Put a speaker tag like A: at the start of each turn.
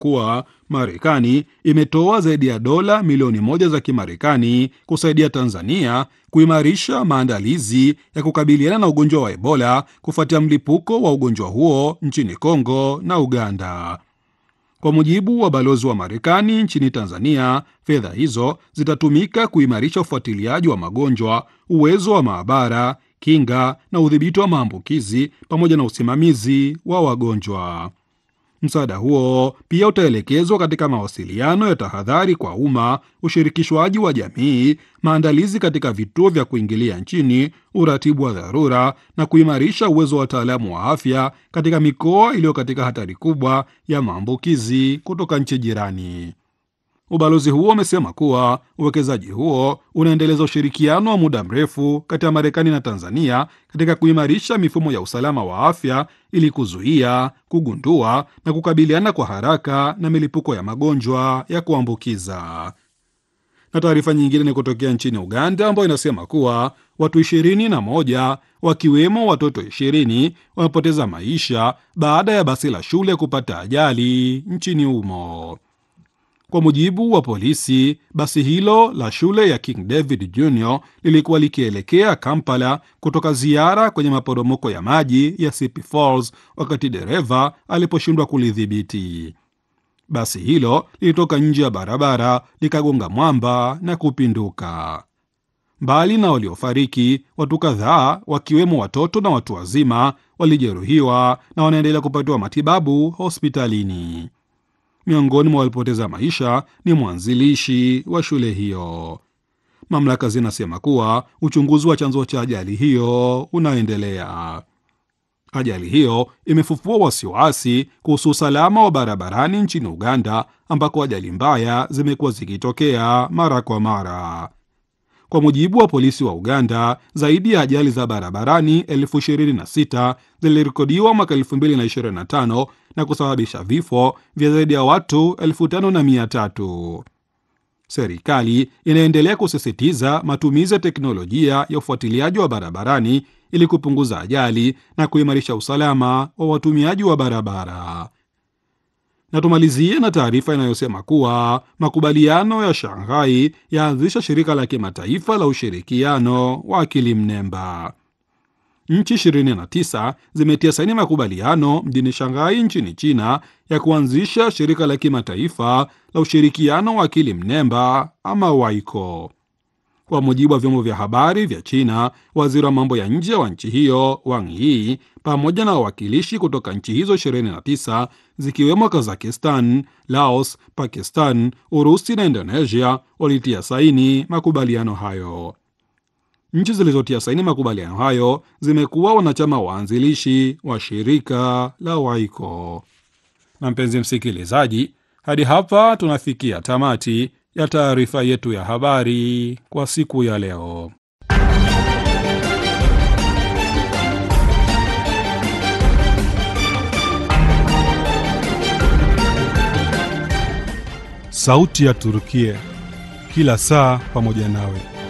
A: kuwa Marekani imetoa zaidi ya dola milioni moja za Kimarekani kusaidia Tanzania kuimarisha maandalizi ya kukabiliana na ugonjwa wa Ebola kufuatia mlipuko wa ugonjwa huo nchini Kongo na Uganda. Kwa mujibu wa balozi wa Marekani nchini Tanzania, fedha hizo zitatumika kuimarisha ufuatiliaji wa magonjwa, uwezo wa maabara, kinga na udhibiti wa maambukizi pamoja na usimamizi wa wagonjwa. Msaada huo pia utaelekezwa katika mawasiliano ya tahadhari kwa umma, ushirikishwaji wa jamii, maandalizi katika vituo vya kuingilia nchini, uratibu wa dharura na kuimarisha uwezo wa wataalamu wa afya katika mikoa iliyo katika hatari kubwa ya maambukizi kutoka nchi jirani. Ubalozi huo umesema kuwa uwekezaji huo unaendeleza ushirikiano wa muda mrefu kati ya Marekani na Tanzania katika kuimarisha mifumo ya usalama wa afya ili kuzuia, kugundua na kukabiliana kwa haraka na milipuko ya magonjwa ya kuambukiza. Na taarifa nyingine ni kutokea nchini Uganda ambayo inasema kuwa watu ishirini na moja wakiwemo watoto ishirini wamepoteza maisha baada ya basi la shule kupata ajali nchini humo. Kwa mujibu wa polisi, basi hilo la shule ya King David Junior lilikuwa likielekea Kampala kutoka ziara kwenye maporomoko ya maji ya Sipi Falls wakati dereva aliposhindwa kulidhibiti. Basi hilo lilitoka nje ya barabara likagonga mwamba na kupinduka. Mbali na waliofariki, watu kadhaa wakiwemo watoto na watu wazima walijeruhiwa na wanaendelea kupatiwa matibabu hospitalini. Miongoni mwa walipoteza maisha ni mwanzilishi wa shule hiyo. Mamlaka zinasema kuwa uchunguzi wa chanzo cha ajali hiyo unaendelea. Ajali hiyo imefufua wasiwasi kuhusu usalama wa barabarani nchini Uganda, ambako ajali mbaya zimekuwa zikitokea mara kwa mara. Kwa mujibu wa polisi wa Uganda, zaidi ya ajali za barabarani elfu ishirini na sita zilirekodiwa mwaka 2025 na kusababisha vifo vya zaidi ya watu elfu tano na mia tatu. Serikali inaendelea kusisitiza matumizi ya teknolojia ya ufuatiliaji wa barabarani ili kupunguza ajali na kuimarisha usalama wa watumiaji wa barabara. Na tumalizie na taarifa inayosema kuwa makubaliano ya Shanghai yaanzisha shirika la kimataifa la ushirikiano wa akili mnemba. Nchi 29 zimetia saini makubaliano mjini Shanghai nchini China ya kuanzisha shirika la kimataifa la ushirikiano wa akili mnemba ama WAICO. Kwa mujibu wa vyombo vya habari vya China, waziri wa mambo ya nje wa nchi hiyo Wang Yi pamoja na wawakilishi kutoka nchi hizo 29 zikiwemo Kazakistan, Laos, Pakistan, Urusi na Indonesia walitia saini makubaliano hayo. Nchi zilizotia saini makubaliano hayo zimekuwa wanachama waanzilishi wa shirika la WAICO. Na mpenzi msikilizaji, hadi hapa tunafikia tamati ya taarifa yetu ya habari kwa siku ya leo.
B: Sauti ya Turukia, kila saa pamoja nawe.